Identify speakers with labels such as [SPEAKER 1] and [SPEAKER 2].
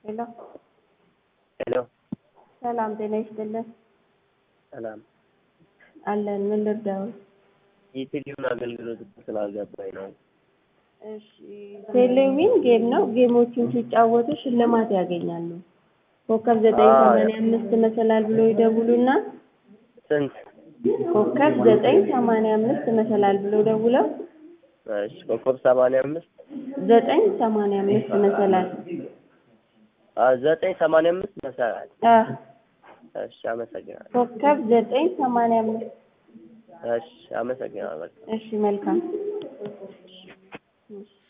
[SPEAKER 1] ሄሎ
[SPEAKER 2] ሄሎ
[SPEAKER 1] ሰላም ጤና ይስጥልን።
[SPEAKER 2] ሰላም
[SPEAKER 1] አለን ምን ልርዳው?
[SPEAKER 2] የቴሌውን አገልግሎት ስላልገባኝ ነው።
[SPEAKER 1] እሺ ቴሌዊን ጌም ነው። ጌሞቹን ሲጫወቱ ሽልማት ያገኛሉ። ኮከብ ዘጠኝ ሰማንያ አምስት መሰላል ብሎ ይደውሉና
[SPEAKER 2] ስንት?
[SPEAKER 1] ኮከብ ዘጠኝ ሰማንያ አምስት መሰላል ብሎ ደውለው
[SPEAKER 2] እሺ ኮከብ ሰማንያ አምስት
[SPEAKER 1] ዘጠኝ ሰማንያ አምስት መሰላል
[SPEAKER 2] አ ዘጠኝ ሰማንያ አምስት መሰላል።
[SPEAKER 1] አ
[SPEAKER 2] እሺ አመሰግናለሁ።
[SPEAKER 1] ኮከብ ዘጠኝ ሰማንያ አምስት
[SPEAKER 2] እሺ አመሰግናለሁ።
[SPEAKER 1] እሺ መልካም እሺ